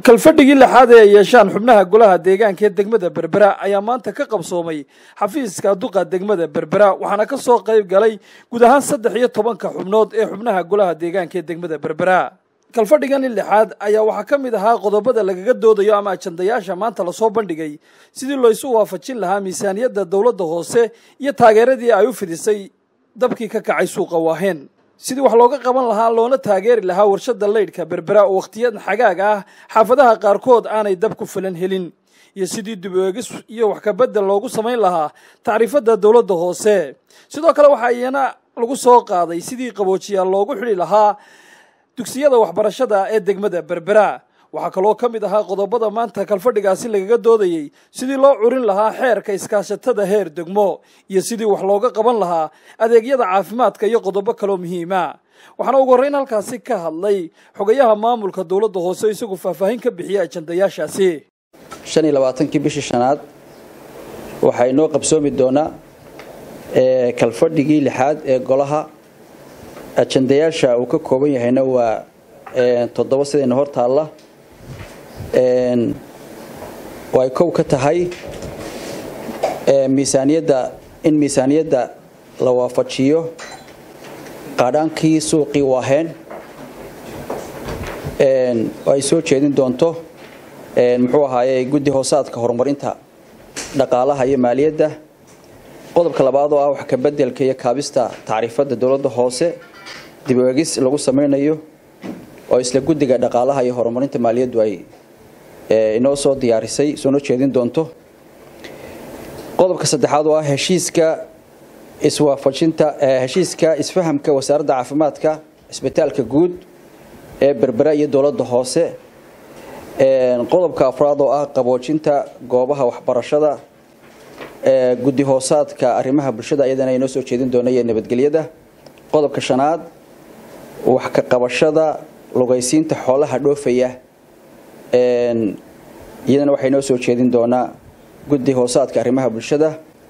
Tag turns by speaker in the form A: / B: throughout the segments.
A: kalfadhigii lixaad ee ay yeeshaan xubnaha golaha deegaanka ee degmada berbera ayaa maanta ka qabsoomay xafiiska duqa degmada berbera waxaana ka soo qayb galay guud ahaan saddex iyo tobanka xubnood ee xubnaha golaha deegaanka ee degmada berbera kalfadhigani lixaad ayaa waxaa ka mid ahaa qodobada lagaga doodayo ama ajandayaasha maanta lasoo bandhigay sidii looisu waafajin lahaa miisaaniyadda dowladda hoose iyo taageeradii ay u fidisay dabkii ka kacay suuqa waaheen sidii wax looga qaban lahaa loona taageeri lahaa warshada leydhka berbera oo wakhtiyadan xagaaga ah xaafadaha qaarkood aanay dab ku filan helin iyo sidii dib eegis iyo wax kabedel loogu samayn lahaa tacriifadda dowladda hoose sidoo kale waxaa iyana lagu soo qaaday sidii qaboojiyaal loogu xidhi lahaa dugsiyada waxbarashada ee degmada berbera waxaa kaloo ka mid ahaa qodobada maanta kalfadhigaasi lagaga doodayey sidii loo curin lahaa xeerka iskaashatada heer degmo iyo sidii wax looga qaban lahaa adeegyada caafimaadka iyo qodobo kaloo muhiima waxaana ugu horreyn halkaasi ka hadlay xogayaha maamulka dowladda hoose isagu faahfaahin ka bixiyay ajandayaashaasi
B: shan iyo labaatankii bishii shanaad waxaa inoo qabsoomi doonaa kalfadhigii lixaad ee golaha ajandayaasha uu ka kooban yahayna waa toddoba sidayna hor taalla oo ay kow ka tahay miisaaniyadda in miisaaniyadda la waafajiyo qaadhaankii suuqii waaheen oo ay soo jeedin doonto muxuu ahaaye guddi hoosaadka horumarinta dhaqaalaha iyo maaliyadda qodobka labaad oo ah wax ka bedelka iyo kaabista tacriifadda dowladda hoose dib u egis lagu samaynayo oo isla guddiga dhaqaalaha iyo horumarinta maaliyaddu ay inoo soo diyaarisay soona jeedin doonto qodobka saddexaad oo ah heshiiska iswaafajinta heshiiska isfahamka wasaaradda caafimaadka cisbitaalka guud ee berbera iyo dowladda hoose qodobka afraad oo ah qaboojinta goobaha waxbarashada guddi hoosaadka arrimaha bulshada iyadana inoo soo jeedin doona iyo nabadgelyada qodobka shanaad wax ka qabashada lugaysiinta xoolaha dhoofaya iyadana waxay noo soo jeedin doonaa guddi hoosaadka arrimaha bulshada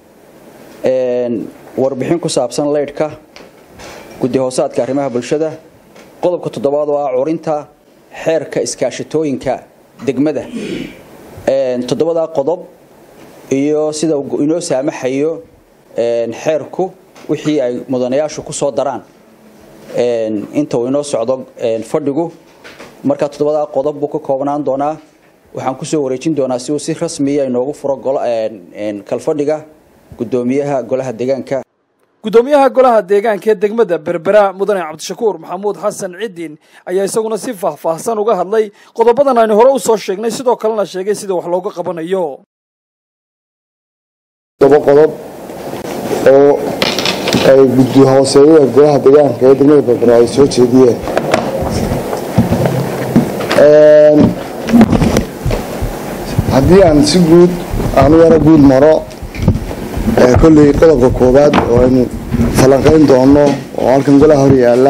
B: warbixin ku saabsan leydhka guddi hoosaadka arrimaha bulshada qodobka toddobaad oo ah curinta xeerka iskaashatooyinka degmada toddobadaa qodob iyo sida inoo saamaxayo xeerku wixii ay mudanayaashu ku soo daraan inta uu inoo socdo fadhigu markaa toddobadaa qodob buu ka koobnaan doonaa waxaan kusoo wareejin doonaa si uu si rasmiya inoogu furo kalfadhiga gudoomiyaha golaha deegaanka
A: gudoomiyaha golaha deegaanka ee degmada berbera mudane cabdishakuur maxamuud xasan ciddin ayaa isaguna si faahfaahsan uga hadlay qodobadan aynu hore usoo sheegnay sidoo kalena sheegay sida wax looga qabanayo
C: todoba qodob oo ay guddi hooseeyada golaha deegaanka ee degmada berbera ay soo jeediyeen haddii aan si guud aanu yaro guud maro kolley qodobka koowaad oo aynu falanqayn doono oo halkan golaha hor yaalla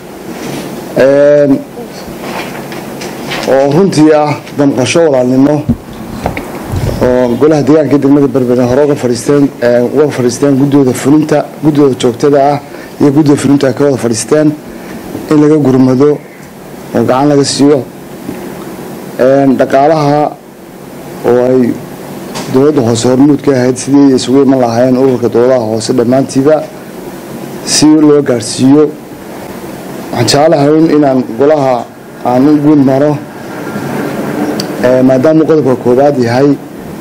C: oo runtii ah damqasho walaalnimo oo golaha deegaanka ee degmada berbera hore uga fadhiisteen uga fadhiisteen guddooda fulinta guddooda joogtada ah iyo guddida fulinta ay ka wada fadhiisteen in laga gurmado oo gacan laga siiyo dhaqaalaha oo ay dowladda hoose hormuud ka ahayd sidii isugu iman lahaayeen ururka dowladaha hoose dhammaantiiba si loo gaadhsiiyo waxaan jeclahay inaan golaha aan u guud maro maadaamuu qodobka koowaad yahay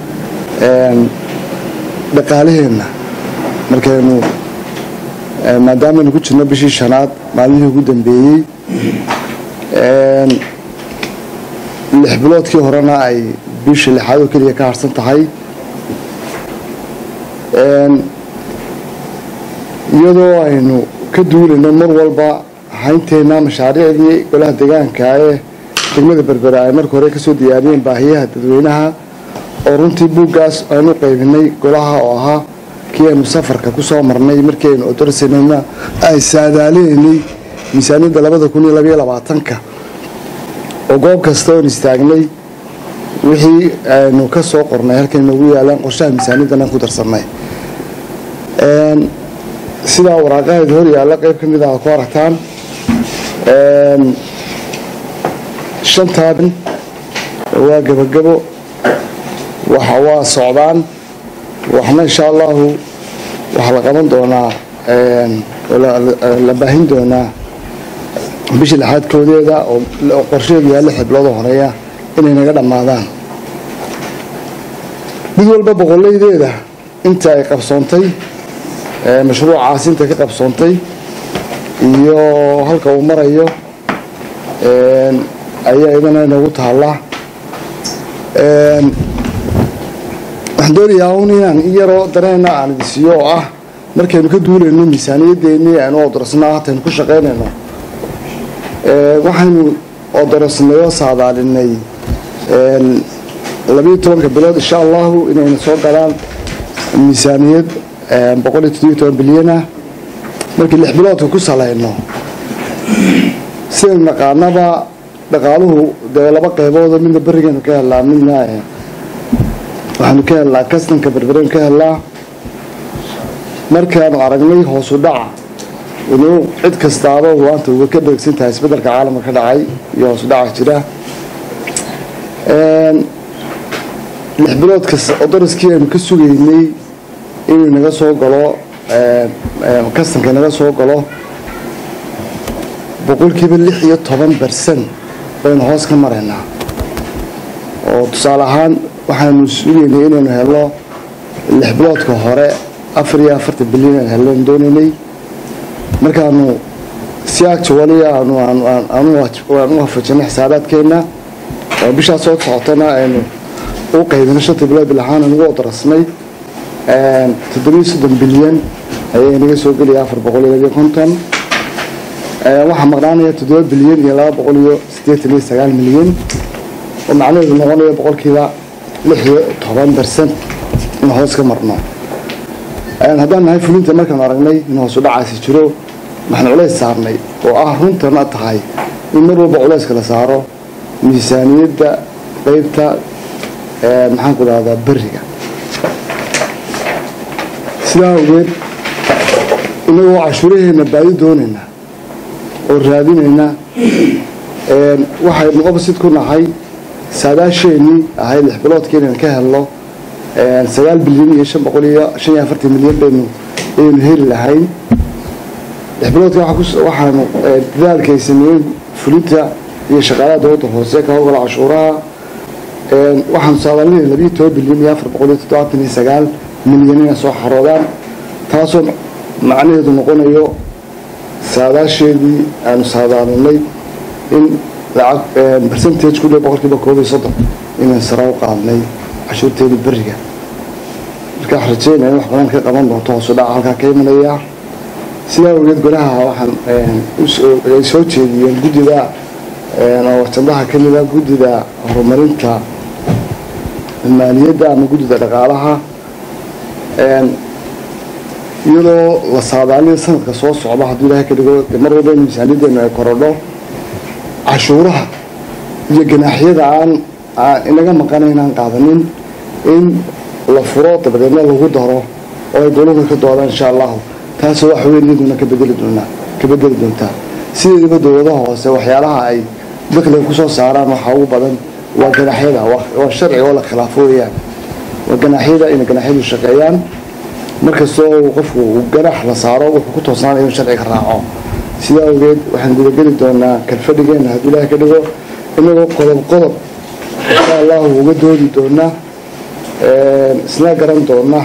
C: dhaqaalaheenna markaynu maadaamanu ku jirno bishii shanaad maalmihii ugu dambeeyey lix biloodkii horena ay bisha lixaad oo keliya ka harsan tahay iyadoo aynu ka duulayno mar walba haynteenna mashaariicdii golaha deegaanka ee degmada berbera ay marka hore kasoo diyaariyeen baahiyaha dadweynaha oo runtii buuggaas aynu qaybinay golaha oo ahaa kii aynu safarka kusoo marnay markii aynu odorsanayna ay saadaaleynay miisaaniyadda labada kun iyo labaiyo labaatanka oo goob kasta oon istaagnay wixii aynu ka soo qornay halkay noogu yaalaan qorshaha miisaaniyaddan aan ku darsanay sidaa waraaqaheeda hor yaalla qayb ka mid ah ku aragtaan shantaa waa gebagabo waxa waa socdaan waxna insha allahu waxaa la qaban doonaa la baahin doonaa bisha lixaad koodeeda oo qorsheedu yahay lix biloodoo horeeya inay naga dhammaadaan mid walba boqolaydeeda inta ay qabsoontay mashruucaas inta ka qabsoontay iyo halka uu marayo ayaa idana inagu taalla waxaan doonayaa un inaan in yaroo dareena aan idisiiyo oo ah markaynu ka duulayno miisaaniyadeennii aynu odorsnaa hataynu ku shaqaynayno waxaynu odorsnay oo saadaalinay labiyo tobanka bilood insha allahu inayna soo galaan miisaaniyad boqol iyo toddobiyo toban bilyan ah markii lix biloodka ku salayno sidaynu naqaanaba dhaqaaluhu dee laba qeyboodo midna berigaynu ka helnaa midna waxaanu ka helnaa kastanka berberaynu ka helnaa markaanu aragnay hoosu dhaca inuu cid kastaaba maanta uga ka dheegsan tahay isbeddelka caalamka ka dhacay iyo hoosu dhaca jira lix biloodka odoriskii aynu ka sugaynay inuu naga soo galo kastanka naga soo galo boqolkiiba lix iyo toban bersan baynu hoos ka maraynaa oo tusaale ahaan waxaanu sugaynay inaynu helno lix biloodka hore afar iyo afartan bilyan aan helleen doonaynay markaanu si actually aanu aan u waafajinay xisaabaadkeenna oo bishaas soo socotana aynu u qaybino shanta bilood bilahaan aan ugu odarasnay toddobiyo soddon bilyan ayay naga soo gelaya afar boqol iyo labiyo konton waxaa maqnaanaya toddoba bilyan iyo laba boqol iyo siddeetan iyo sagaal milyan oo macnaheedu noqonaya boqolkiiba lix iyo toban bercent in hoos ka marno haddaan nahay fulinta markaan aragnay in hoosu dhacaasi jiro waxaan culays saarnay oo ah runtana tahay in mar walba culayska la saaro miisaaniyadda qeybta maxaan ku dhahdaa beriga sidaa awgeed inagoo cashuuraheenna baadi doonayna oo raadinayna waxaynu opposite ku nahay saadaasheenii ahayd lix biloodkii inaan ka helno sagaal bilyan iyo shan boqol iyo shan iyo afartan milyan baynu ayaynu heli lahayn lix biloodka waxaanu dadaalkay sameeyeen fulinta iyo shaqaalaha dowladda hoose ka howlgala cashuuraha waxaanu saadaalinay labiyo toban bilyan iyo afar boqol iyo toddobaatan iyo sagaal milyan inay soo xaroodaan taasoo macnaheedu noqonayo saadaasheedii aanu saadaalinay in lacag percentage ku dhow boqolkiiba koob iyo soddon inaan sara u qaadnay cashuurteeda beriga marka wax rajeynaya in wax badan ka qaban doonto hoosu dhaca halkaa ka imanaya sidaa awgeed golaha waxaan ay soo jeediyeen guddida oo jandaha ka mida guddida horumarinta maaliyadda ama guddida dhaqaalaha iyadoo la saadaaliyo sanadka soo socda hadduu ilaahay ka dhigo mar walba in miisaaniyaddeenu ay korodho cashuuraha iyo ganaaxyada aan inaga maqana inaan qaadanin in la furo dabadeedna lagu daro oo ay dowladda ka doodaan insha allahu taasoo wax weyn iyaduna ka bedeli doonaa ka bedeli doontaa sideedaba dowladaha hoose waxyaalaha ay dakliga kusoo saaraan waxaa ugu badan waa ganaaxyada waa sharciga oo la khilaafo weeyaan waa ganaaxyada inay ganaaxyadu shaqeeyaan markastoo qofku uu ganaax la saaro wuxuu ku toosnaanaya inuu sharciga raaco sidaa awgeed waxaan gudageli doonaa kalfadhigeena hadduu ilaahay ka dhigo inagoo qodob qodob insha allahu uga doodi doona isna garan doona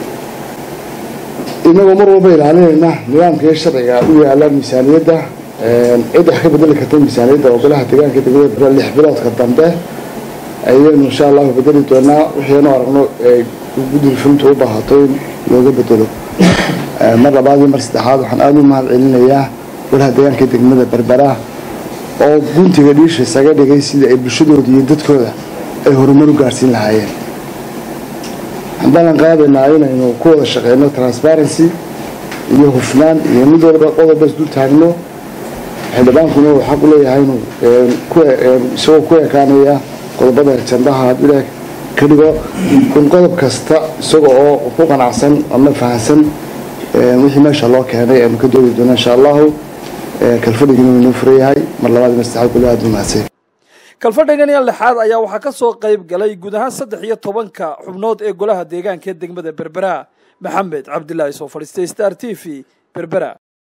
C: inagoo mar walba ilaalinayna nidaamka iyo sharciga u yaala miisaaniyadda cid wax ka bedeli karta miisaaniyadda oo golaha deegaanka degmada lix biloodka dambe ayaynu insha allahu bedeli doonaa wixiinu aragno guddiga fulinta u baahato in looga bedelo mar labaad iyo mar saddexaad waxaan aada u mahad celinayaa golaha deegaanka degmada berbera oo guntiga dhiisha isaga dhigay sidii ay bulshadooda iyo dadkooda ay horumar u gaarsiin lahaayeen waxaan ballan qaadaynaa inaynu ku wada shaqeyno transparency iyo hufnaan iyo mid walba qodobba isdul taagno xildhibaankuna uu xaq u leeyahay inuu isagoo ku ekaanaya qodobada jandaha hadduu ilaah ka dhigo in qodob kasta isaga oo ku qanacsan ama fahansan wixii meesha loo keenay aynu ka doodi doono insha allahu kalfadhigina inuu furan yahay mar labaad iyo mar saddexaad kule aada u mahadsan
A: kalfadhigan iyo lixaad ayaa waxaa ka soo qayb galay guud ahaan saddex iyo tobanka xubnood ee golaha deegaanka ee degmada berbera maxamed cabdilaahi soo fadhiistay star t v berbera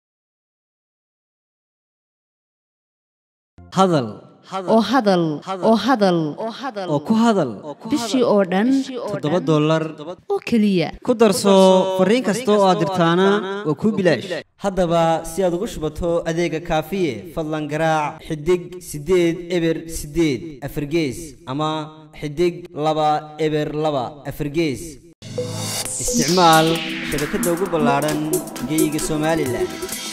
D: hadal
E: oo hadal oo hadal
D: oo ku hadal
E: bishii oo dhan
D: toddoba dollar
E: oo keliya
D: ku darso fariin kasta oo aad dirtaana waa kuu bilaash haddaba si aad ugu shubato adeega kaafiye fadlan garaac xidig siddeed eber siddeed afargees ama xidig laba eber laba afargees isticmaal shabakadda ugu ballaadhan geeyiga somalilan